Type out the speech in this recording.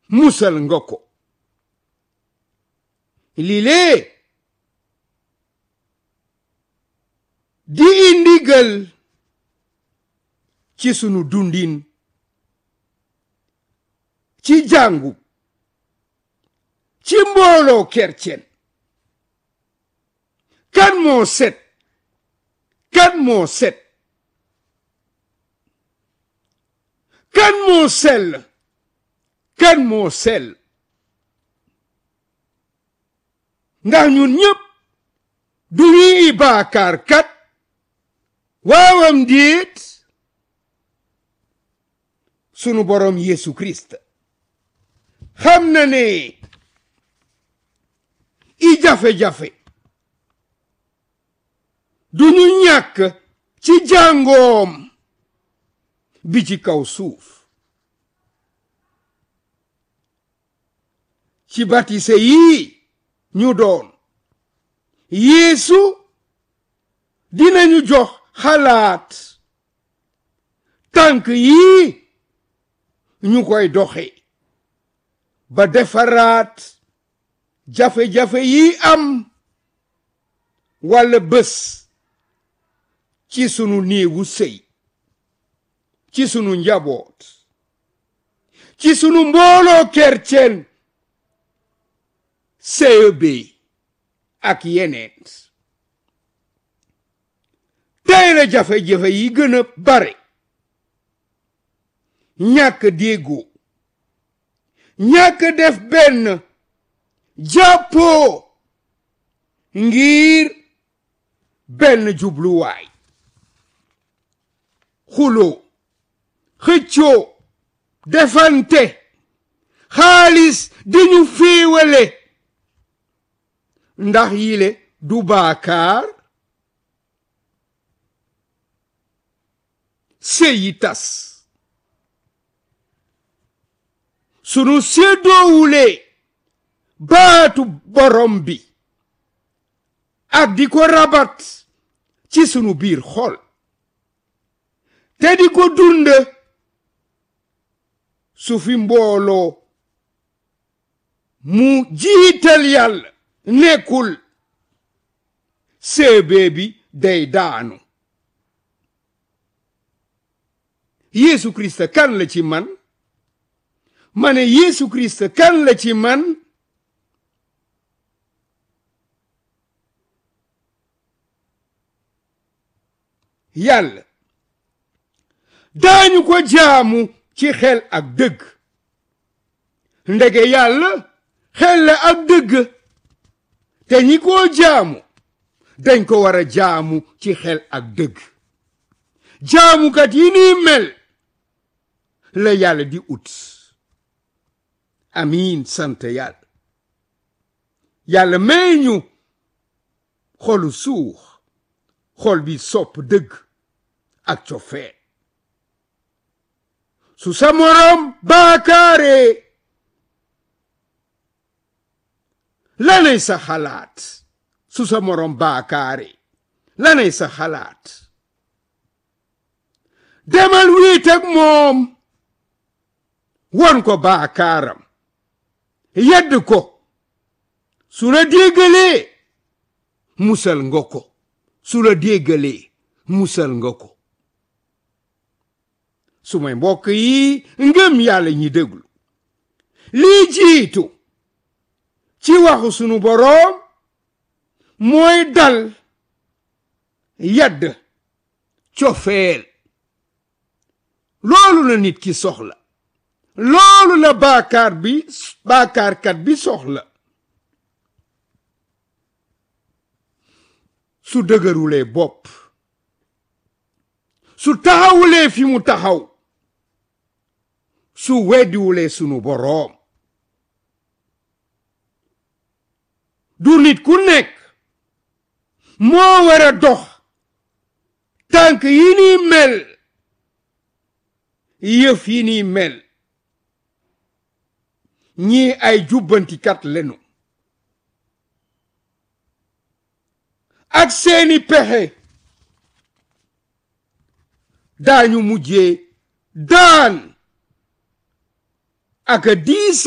musal nga ko lii lee di indigal ci sunu dundin ci jàngu ci mbooloo kercen kan moo set kan moo set kan moo sell kan moo sell ndax ñun ñëpp du ñuy baakaar kat waawam déet sunu borom Yesu Christ xam na ne i jafe-jafe du ñu ñàkk ci jàngoom bi ci kaw suuf ci batise yi ñu doon Yeesu dinañu jox xalaat tànk yi ñu koy doxe ba defaraat jafe-jafe yi am walla bés ci sunu néegu sëy ci sunu njaboot ci sunu mbooloo kercen CEB ak yeneen tey la jafe-jafe yi gën a bare ñàkk déggoo ñàkk def benn jàppoo ngir benn jubluwaay xuloo xëccoo defante xaalis di ñu féewale ndax yile du baakaar sëyi tas sunu séddoowulee baatu borom bi ak di ko rabat ci sunu biir xol te di ko dund su fi mbooloo mu jiital yàlla nekkul séebee bi day daanu Yeesu Kirist kan la ci man ma ne Yeesu Kirist kan la ci man yàlla daañu ko jaamu ci xel ak dëgg ndege yàlla xel la ak dëgg te ñi ko jaamu dañ ko war a jaamu ci xel ak dëgg jaamukat yi ni mel la yàlla di ut amiin sant yàlla yàlla may ñu xolu suux xol bi sopp dëgg ak cofeel su sa moroom baakaare lanay sa xalaat su sa moroom baakaare lanay sa xalaat demal wiit ak moom won ko baakaaram yedd ko su la déggalee musal nga ko su la déggalee musal nga ko su may mbokk yi ngëm yàlla ñi déglu lii jiitu ci waxu sunu boroom mooy dal yadd cofeel loolu la nit ki soxla loolu la baakaar bi baakaarkat bi soxla su dëgërulee bopp su taxawulee fi mu taxaw su weddiwulee sunu boroom du nit ku nekk moo war a dox tànk yi ni mel yëf yi ni mel ñii ay jubbantikat lenu ak seeni pexe daañu mujjee daan ak diis